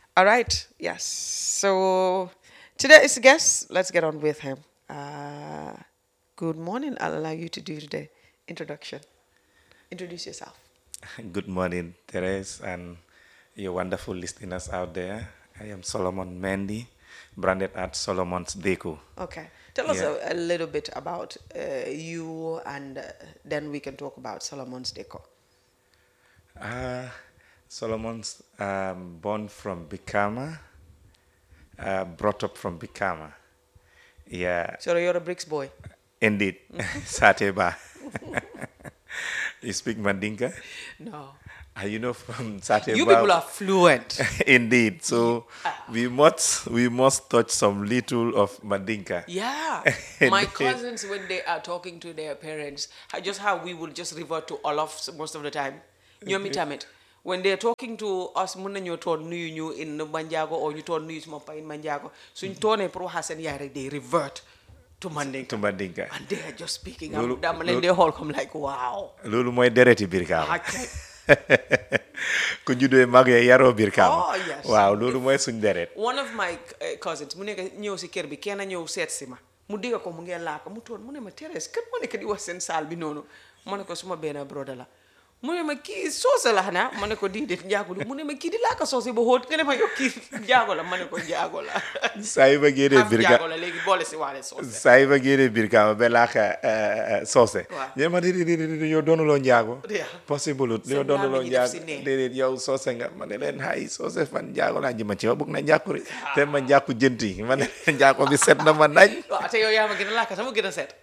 All right. Yes. So today's guest, let's get on with him. Uh, good morning. I'll allow you to do the introduction. Introduce yourself. Good morning, Therese, and your wonderful listeners out there. I am Solomon Mendy, branded at Solomon's Deco. Okay. Tell us Yeah. a, a little bit about uh, you, and uh, then we can talk about Solomon's Deco. Uh, Solomon's um, born from Bikama, uh, brought up from Bikama. Yeah, So you're a bricks boy. indeed, Sateba. you speak Mandinka? No. Are you know from Sateba? You people are fluent. Indeed. So we must we must touch some little of Mandinka. Yeah. My cousins, when they are talking to their parents, I- just how we will just revert to Olaf most of the time. ñoom itamit when they're talking to us mun nañoo toon nuyu ñu in Manjago or ñu toon nuyu suma pa in Manjago suñ toonee pour waxaa seen yaay rek they revert to Mandinka To Mandinka. and they are just speaking Loolu- am dama leen loolu- dee xool comme like wow loolu mooy dereti biir kaama Okay. ku juddoo màggee yaroo biir kaama Oh, yes. waaw loolu mooy suñ deret one of my uh, cousins mu nekk ñëw si kër bi kenn ñëw seet si ma mu dégg ko mu ngee laaka mu toon mu ne ma Thérèse kan moo nekk di wax seen saal bi noonu ma ne ko suma benn broda la mu ne ma kii soose la xanaa ma ne ko déedéet njaago la mu ne ma kii di laaka soose ba xóot nga ne ma yow kii njaago la ma ne ko njaago la saa yi ba génnee xam biir njaago kaama la léegi boole si waale soose saa yi ba génnee biir kaama ba laaka soose Waaw. ñe ma di di di di yow doonuloo njaago Yeah. possible ut Seen yow doonuloo làmmiñ yi def njaago si nee. déedéet yow soose nga ma ne leen hay soose fan njaago laa jëma ci ma bëgg na njàkkuri te ma njàkku jënti ma ne leen njaago bi set na ma nañ waaw te yow yaa ma gën a laaka sama gën a set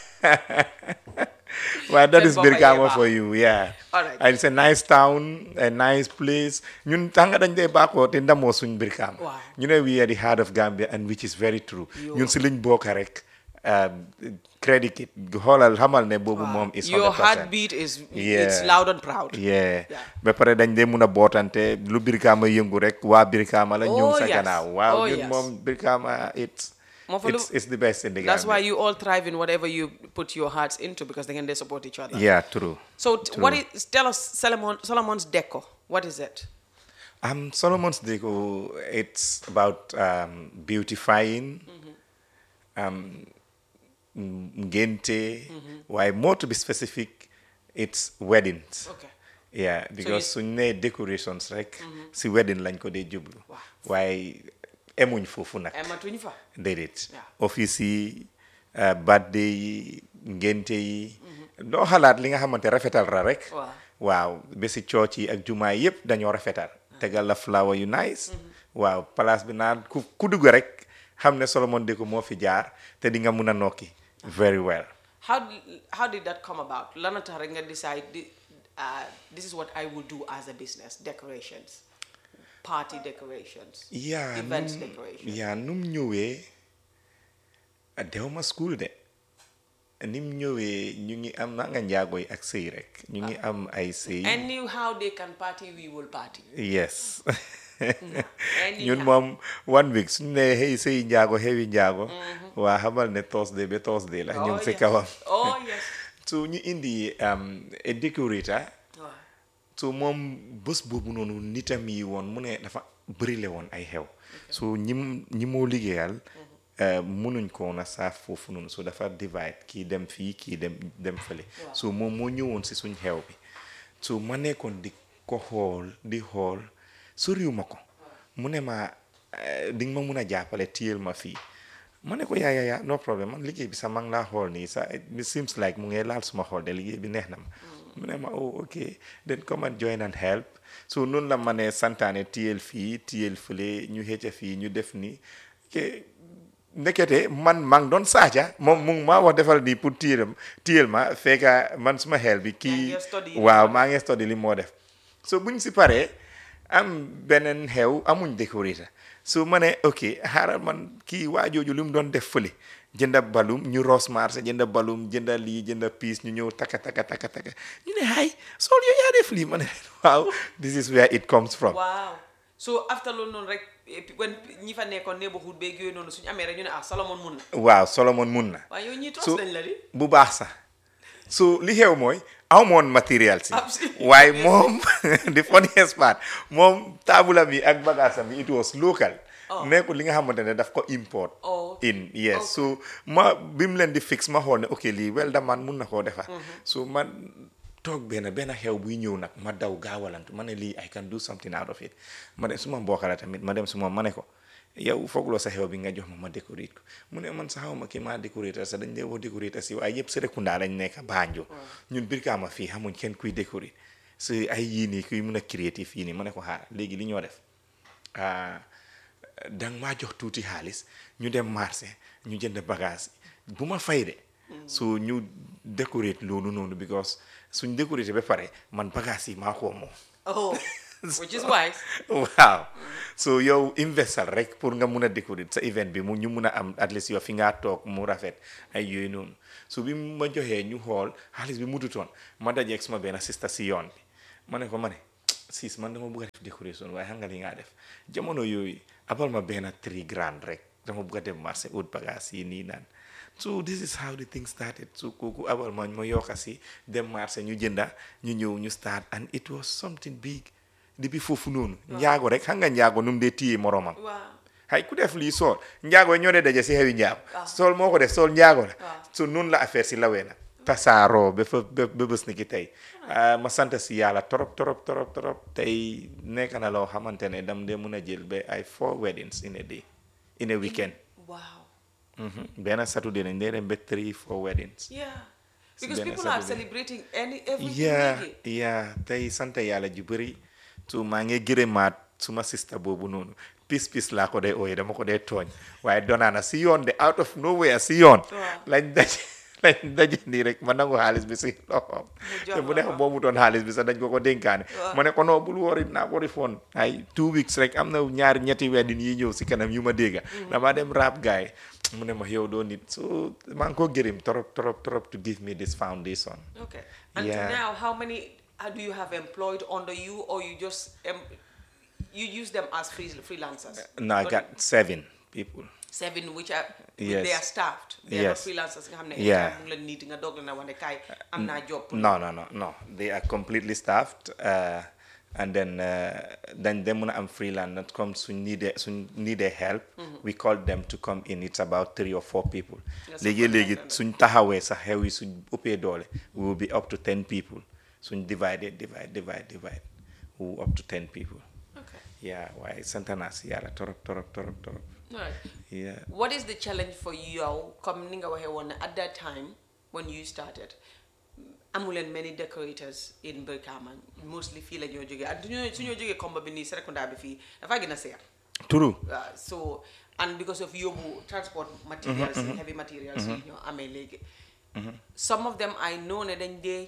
Well, that Then is Baba Birkama Yeba. for you, yeah. All right. And it's a nice town, a nice place. ñun tanga dañ dee bàkkoo te ndamoo suñ Birkama. Wow. ñu ne we are the heart of Gambia and which is very true. ñun si liñ bokk rek um, credit it xoolal xamal ne boobu moom is 100%. your heartbeat is it's Yeah. loud and proud yeah Yeah. ba pare dañ dee mun a bootante lu Birkama yëngu rek waa Birkama la ñëw Oh, sa yes. gannaaw waaw Oh, ñun yes. moom Birkama it's Moo fa lu- it's it's the best in the that's why Gambia. you all thrive in whatever you put your hearts into because they can they support each other yeah true So t- what is tell us Solomon Solomon's Deco? What is it? Um, Solomon's Deco, it's about um, beautifying, um, m- ngente, why more to be specific, it's weddings. Okay. Yeah, because you- suñ nee decorations rek si wedding lañ ko dee jublu. Wow. waaye emuñ foofu nag. Emma Tunifa. déedéet Yeah. office yi uh, birthday yi ngénte yi doo xalaat li nga xamante rafetal ra rek Waaw. waaw ba si church yi ak jumaa yi yëpp dañoo rafetal tegal la flower yu nice waaw place bi naan ku ku dugg rek xam ne Solomon Deco moo fi jaar te di nga mun a nokki very well How d- how did that come about? Lana Taringa decide thi- uh, this is what I will do as a business: decorations, party decorations, yaa events num- decorations. yaa num ñëwee ah, dew ma school de nim ñëwee ñu ngi am na nga njaago yi ak sëy rek ñu ngi am ay sëy And knew how they can party, we will party. yes Anyhow. ñun moom one week suñu ne xëy sëy njaago xewi njaago waa xamal ne Thursday ba Thursday la ñu ngi si yes. kawam Oh yes. so ñu indi um, a decorator Wow. so moom bés boobu noonu nitam yi woon mu ne dafa bërile woon ay xew so ñi ñi moo liggéeyal uh, munuñ ko woon a saaf foofu noonu so dafa divide kii dem fii kii dem dem fële so moom moo ñëwoon si suñ xew bi so ma nekkoon di ko xool di xool soriw ma ko mu ne ma eh, di nga ma mun a jàppale téyel ma fii ma ne ko yaa yaa yaa no problème man liggéey bi sax maa ngi laa xool nii sax it seems like mu ngi laal suma xool de liggéey bi neex na ma mu ne ma oh ok then come and join and help so noonu la ma ne santaane téyel fii téyel fële ñu xëcca fii ñu def nii ok ndekete man maa ngi doon saaca moom mu ngi maa wax defal nii pour téyel téyel ma fekka man suma xel bi kii ngi study waaw maa ngi study li moo def so buñ si paree am beneen xew amuñ décorateur so ma ne ok xaaral man kii waa jooju li mu doon def fële jënda balum ñu ros marché jënda balum jënda lii jënda piis ñu ñëw taka taka taka taka ñu ne hay sol yow yaa def lii ma ne waaw this is where it comes from Wow. So after loolu noonu rek eh, pi- when ñi fa nekkoon neighborhood beeg yooyu noonu suñu amee rek ñu ne ah Solomon mun na waaw Solomon mun na waaye yow ñii tos so nañ la di bu baax sax so li xew mooy aw moon matériel si Absolutely. waaye moom the funniest part moom taabulam yi ak bagaasam yi it was local nekkul li nga xamante ne daf ko import Oh, in yes so ma bi mu leen di fix ma xool ne ok lii wel da man mun na koo defar so man toog benn benn xew buy ñëw nag ma daw gaawalantu ma ne lii I can do something out of it ma dem suma mbokk la tamit ma dem suma ma ne ko yow foogloo sa xew bi nga jox ma ma décorate ko mu ne man sa xaw ma kii maa décorate sa dañ dee woo décorate si waaye yëpp Serekunda lañ nekk Banjul ñun Brikama fii xamuñ kenn kuy décorate si ay yii nii kuy mun a créative yii nii ma ne ko xaaral léegi li ñoo def ah, danga maa jox tuuti xaalis ñu dem marché ñu jënd bagage bu ma fay de so ñu décorate loolu noonu because suñ décorate ba pare man bagage yi maa ko moom oh which is wise waaw so yow investal rek pour nga mun a décorer sa event bi mu ñu mun a am at least yow fi ngaa toog mu rafet ay yooyu noonu so bi ma joxee ñu xool xaalis bi mututoon ma dajeeg suma benn sista si yoon bi ma ne ko ma ne sis man dama bëgg a def décoration waaye xam nga li ngaa def jamono yooyu abal ma benn three grand rek dama bëgg a dem marché ut bagage yi nii naan so this is how the thing started so kooku abal ma ma yokka si dem marché ñu jënda ñu ñëw ñu start and it was something big depuis foofu noonu njaago rek xam nga njaago nu mu dee téye moromam waaw hay ku def lii sool njaago ñoo dee daje si xewi njaago waaw. sool moo ko def sool njaago la waaw. so noonu la affaire si lawee na tasaaroo ba fa ba ba bés ni ki tey Ah, ma sant si yàlla torop torop torop torop tey nekk na loo xamante ne dam dee mun a jël ba ay four weddings in a day in a weekend wow Mhm. benn saturday nañ dee dem ba three four weddings yeah because benn people are Saturday. celebrating any everything yeah léegi. yeah tey sant yàlla ju bëri so maa ngi gërëmaat suma sista boobu noonu pis pis laa ko dee ooye dama ko dee tooñ waaye donaana si yoon de out of nowhere si yoon Waaw. lañ daje lañ daje nii rek ma nangu xaalis bi si loxoom jox te bu la nekk ko. boobu doon xaalis bi sax dañ ko ko dénkaane Waaw. ma ne ko non bul wori naa ko refoon ay two weeks rek am na ñaari ñetti wedding yi ñëw si kanam yu ma dégga damaa dem rap gaay mu ne ma yow doo nit so maa ngi ko gërëm torop torop torop to give me this foundation Okay. And Yeah. now, how many uh, do you have employed under you, or you just um, you use them as free, freelancers? No, I But got seven people. seven, which are Yes. they are staffed. They are not Yes. freelancers. nga xam ne Yeah. anytime mu ngi leen need nga dog na wane kaay am naa job. pour No, no, no, no. They are completely staffed. Uh, and then uh, then them when I'm freelance that comes who need a, who need a help. We call them to come in. It's about three or four people. Yes, Léegi of course, léegi I understand. suñ taxawee sa xew yi suñ ëppee doole we will be up to ten people. Suñ divide divide divide divide we will up to ten people. Okay. Yeah, waaye sant naa si yàlla torop torop torop torop. All right. Yeah. What is the challenge for you comme ni nga waxee woon ne at that time when you started amuleen many decorators in Brikama mostly fii la ñoo jógee ak suñoo suñoo jógee comba bi nii Serekunda bi fii dafaa gën a seer True. Uh, so and because of yóbbu transport materials yi heavy materials yi ñoo amee léegi some of them I know ne dañ dee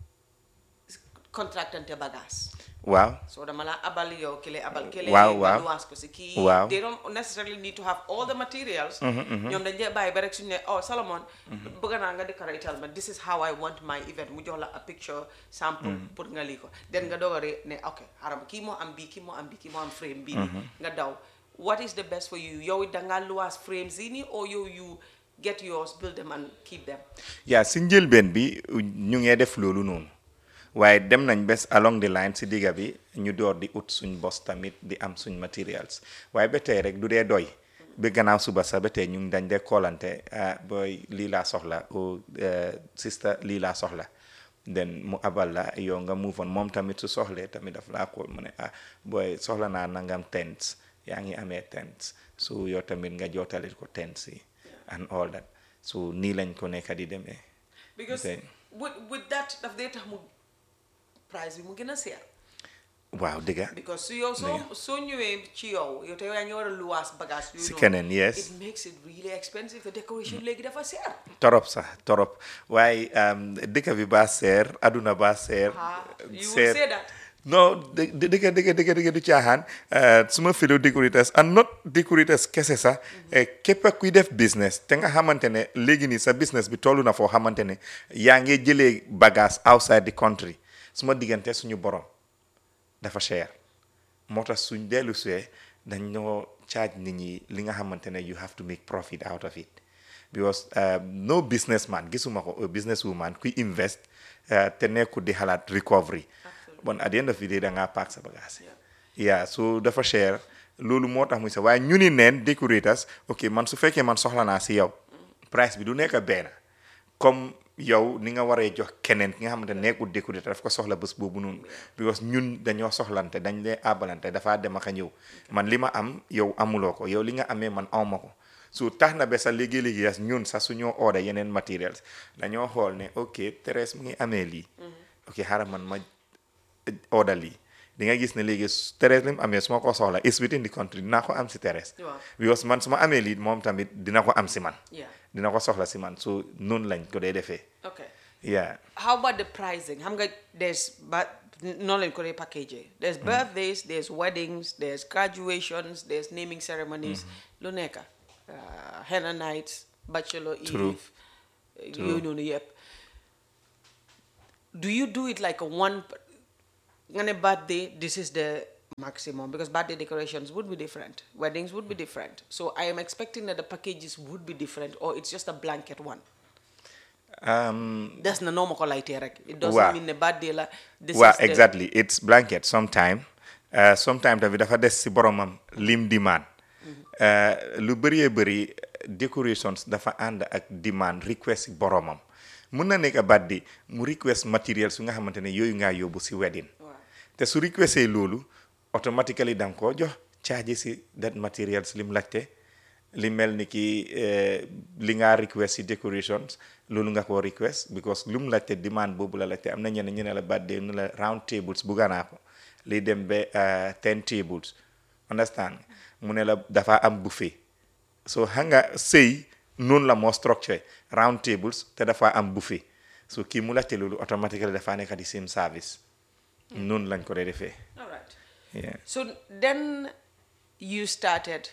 contractante bagage Waaw. so dama la abal yow kile abal kile Waaw, nga waaw. nuwaas ko si kii Waaw. they don't necessarily need to have all the materials ñoom dañ dee bàyyi ba rek suñu ne oh Solomon bëgg naa nga décoratal ma this is how I want my event mu jox la a picture sample pour nga lii ko then nga doog a re- ne ok xaram kii moo am bii kii moo am bii kii moo am frame bii nii nga daw what is the best for you yow dangaa luwaas frames yi nii or yow you get yours build them and keep them yaa si njëlbeen bi ñu ngee def loolu noonu waaye dem nañ bes along the line si digga bi ñu door di ut suñ bos tamit di am suñ materials waaye ba tey rek du dee doy ba gannaaw suba sax ba tey ñu ngi dañ dee koolante ah booy lii laa soxla o sista lii laa soxla then mu abal la yow nga move on moom tamit su soxlee tamit daf laa kool mu ne ah booy soxla naa nangam tents yaa ngi amee tents so yow tamit nga jootalit ko tents yi and all that so nii lañ ko nekk di demee because Okay. with, with that daf dee tax mu price bi mu gën a seer waaw dëgga because su yow soo soo ñëwee ci yow yow te yow yaa ngi war a luwaas bagage yooyu Si noonu, keneen, yes. it makes it really expensive the decoration léegi dafa seer torop sax torop waaye um, dëkk bi baa seer aduna baa seer Ah, you will seer say that. non dë- dë- dëgg dëgg dëgg dëgg du caaxaan uh, suma fellow decorators and not decorators kese sax eh, képp kuy def business te nga xamante ne léegi nii sa business bi tollu na foo xamante ne yaa ngi jëlee bagage outside the country suma diggante suñu borom dafa cher moo tax suñ dellu see dañ ñoo charge nit ñi li nga xamante ne you have to make profit out of it because uh, no businessman gisuma ko a business woman kuy invest uh, te nekkul di xalaat recovery bon at the end of the day da ngaa paak sa bagage yeah so dafa cher loolu moo tax muy sa waaye ñu ni neen decorators ok man su fekkee man soxla naa si yow price bi du nekk benn comme yow ni nga waree jox keneen ki nga xamante ne nekkul décorateur daf ko soxla bés boobu noonu because ñun dañoo soxlante dañ lee àbbalante dafaa dem ak a ñëw man li ma am yow amuloo ko yow li nga amee man awma ko so tax na ba sa léegi-léegi yas ñun sax suñoo order yeneen materials dañoo xool ne ok Thérèse mu ngi amee lii ok xaaral man ma order lii di nga gis ne léegi Thérèse li mu amee su ma ko soxla is within the country dinaa ko am si Thérèse Waaw. because man su ma amee lii moom tamit dina ko am si man Yeah. dina ko soxla si man so noonu lañ ko dee defee Okay. yeah How about the pricing? Xam nga there's but noonu lañ ko dee package There's birthdays, there's weddings, there's graduations, there's naming ceremonies. Lu nekk. Uh, henna nights, bachelor True. eve. Yooyu noonu yëpp. Do you do it like a one nga ne birthday, this is the maximum because birthday decorations would be different. Weddings would be different. So I am expecting that the packages would be different or it's just a blanket one. um, des na noo ma ko laytee rek. it doesn't Waaw. mean ne birthday la. this waaw is the- exactly it's blanket sometime uh, sometime tamit dafa des si boromam lim demand uh, lu bëree bëri decorations dafa ànd ak demand request si boromam mun na nekk birthday mu request matériel su nga xamante ne yooyu ngaa yóbbu si wedding Waaw. te su requesté loolu automatically da nga koo jox charge si that materials lim laajte li mel ni ki eh, li nga request si decorations loolu nga ko request because lu mu laajte demand boobu la laajte am na ñeneen ñu ne la birthday nu la round tables bugga naa ko li dem ba eh, ten tables understand mu ne la dafa am buffet so xam nga sëy noonu la moo structure round tables te dafa am buffet so kii mu laajte loolu automatically dafa nekk di same service noonu lañ ko dee defee all right yeah. so then you started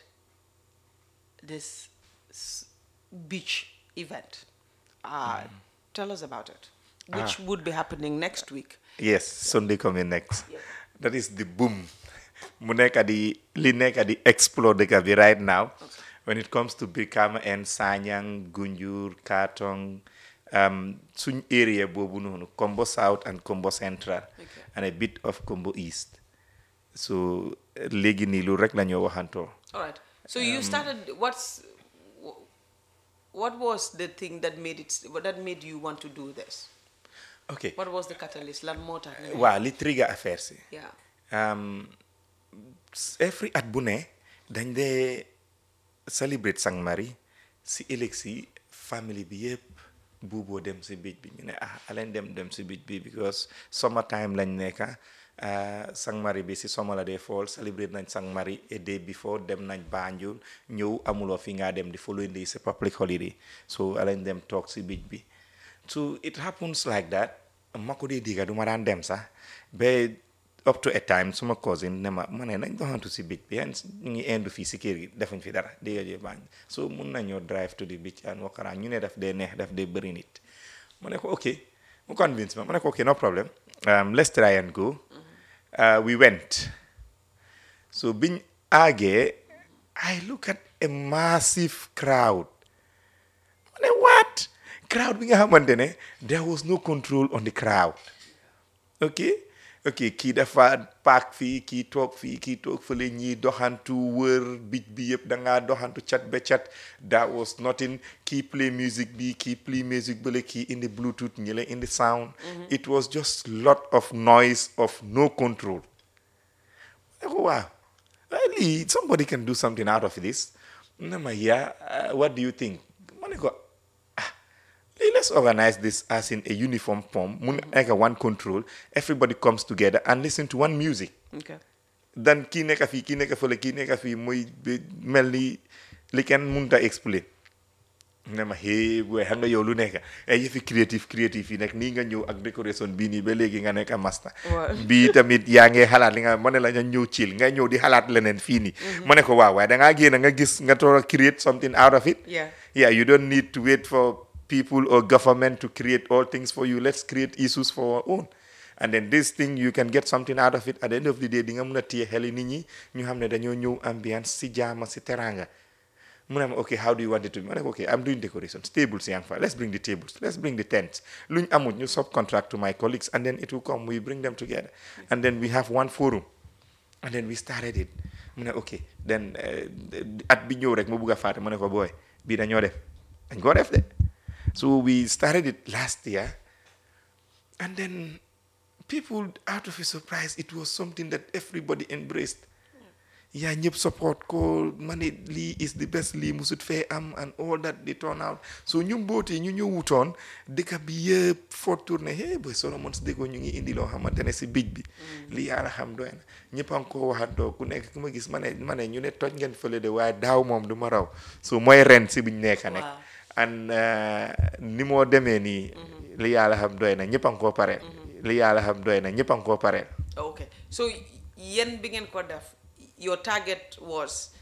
this s- beach event. Uh, Tell us about it, which would be happening next week. Yes, Sunday coming next. That is the boom. mu nekk di li nekk di explode dëkk bi right now when it comes to Brikama and Sanyang Gunjur Katong um, suñ area boobu noonu Kombo South and Kombo Central and a bit of Kombo East so léegi nii lu rek la ñoo waxantoo All right. So you started. What's wh- what was the thing that made it that made you want to do this? ok What was the catalyst? Lan moo tax nga ne- waaw li trigger affaire si Yeah. um, s- every at bu ne dañ dee celebrate Sang Mari si ëllëg si family bi yëpp buuboo dem si bij bi ñu ne ah aleen dem dem si bij bi because summer time lañ nekka ah, Sang Mari bi si summer la dee fall celebrate nañ Sang Mari a day before dem nañ Banjul ñëw amuloo fi nga dem di following day si public holiday so aleen dem toog si bij bi so it happens like that ma ko dee digga du ma daan dem sax ba up to a time suma cousin ne ma ma ne nañ doxantu si beach bi and ñu ngi indu fii si kër gi defuñ fi dara digga jee baañ so mun nañoo drive to the beach and walk around ñu ne daf dee neex daf dee bëri nit ma ne ko ok mu convince ma ma ne ko ok no problem um, let's try and go uh, we went so biñ àggee I look at a massive crowd ma ne what crowd bi nga xamante ne there was no control on the crowd ok ok kii dafa paak fii kii toog fii kii toog fële ñii doxantu wër bij bi yëpp da ngaa doxantu cat ba cat that was nothing kii play music bi kii play music bële kii indi bluetooth ñi la indi sound it was just lot of noise of no control I go, wow, really, somebody can do something out of this. No, ma, yeah, uh, what do you think? Ma ne ko, ah, le- let's organize this as in a uniform form, mun like a one control. Everybody comes together and listen to one music. Okay. Dan kii nekk fii kii nekk fële kii nekk fii muy bi- mel ni li kenn mënut a expliquer. ne ma hey booy xam nga yow lu nekk ay yëfi créatif créatif yi nekk nii nga ñëw ak décoration bii nii ba léegi nga nekk a master Waaw. bii tamit yaa ngi xalaat li nga ma ne la nga ñëw chill nga ñëw di xalaat leneen fii nii ma ne ko waaw waaye da ngaa génn nga gis nga toog a create something out of it Yeah. yeah you don't need to wait for people or government to create all things for you let's create issues for our own and then this thing you can get something out of it at the end of the day di nga mun a téye xeli nit ñi ñu xam ne dañoo ñëw ambiance si jaama si teranga mu ne ma ok how do you want it to be ma ne ko ok I'm doing decorations tables yaa ngi fa let's bring the tables let's bring the tents luñ amul ñu subcontract to my colleagues and then it will come we bring them together and then we have one forum and then we started it mu ne ok then eh, at bi ñëw rek mu bugg a fàtte mu ne ko booy bii dañoo def dañ koo def de so we started it last year and then people out of a surprise it was something that everybody embraced yaa ñëpp support ko ma ne lii is the best lii musut fee am and all that they turn out so ñu mbootee ñu ñëwutoon dëkk bi yëpp foo tourné hey boy Solomons déggoo ñu ngi indi loo xamante ne si bij bi lii yàlla xam doy na ñëpp a ngi ko waxandoo ku nekk ku ma gis ma ne ma ne ñu ne toj ngeen fële de waaye daaw moom du ma raw so mooy ren si biñ nekk nekk Waaw. and uh, ni moo demee nii li yàlla xam doy na ñëpp a ngi koo pareel li yàlla xam doy na ñëpp a ngi koo pareel okay so yéen bi ngeen ko def your target was